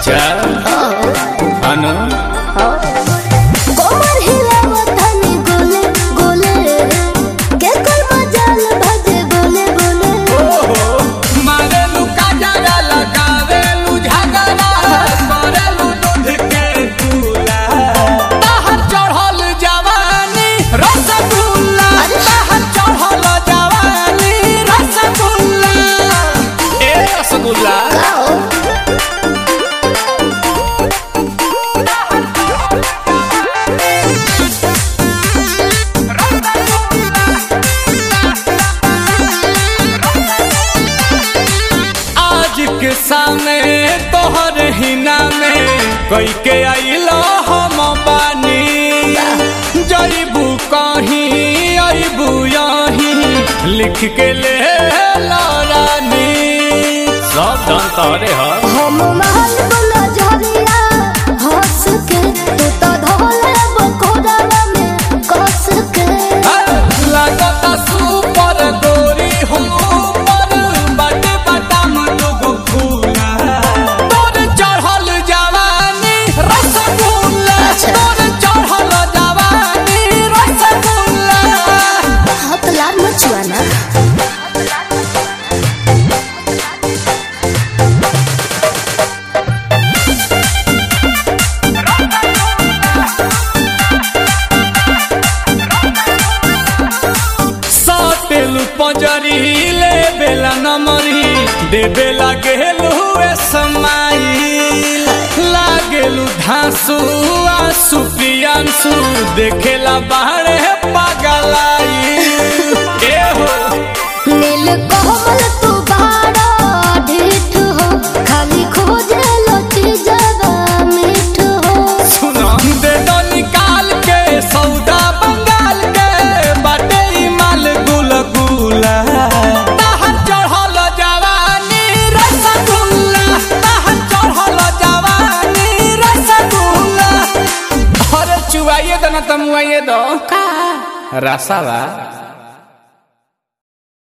अच्छा अनु कोमर हिलावतनी गोले गोले के कोई मजाल भजे बोले बोले मारेलू काजरा लगावेलू झगड़ा करेलू दूध के दूला ताहर चढ़ल जवानी रसगुल्ला ताहर चढ़ल जवानी रसगुल्ला ए रसगुल्ला आओ आज के सामने तोहर हिना में कई के आइलो हम बानी जईबू कहीं अबू यहीं लिख के ले रानी सब धन तोरे ह हम महल बोला झरिया हंस के तू तो धोले बकोड़ा में कस के लगता सुपर गोरी हो पर बटे बटाम लोग फूला तोर चढ़ल जवानी रसगुल्ला अच्छा। तोर चढ़ल जवानी रसगुल्ला हाथ लाल मचुआ ना साटेलू पंजरी ले बेला नमरी दे बेला गेलू ए समाई लागेलू धांसू आंसू पियांसू देखेला बाहरे पागलाई ए हो नील कोमल तू बाड़ा ढीठ हो खाली खोजे लची जगा मीठ हो सुना दे दो निकाल के सौदा बंगाल के बाटे ई माल गुल गुला ताहर चढ़ल जवानी रसगुल्ला ताहर चढ़ल जवानी रसगुल्ला अरे चुवाइए दो ना तमुआइए दो का रसावा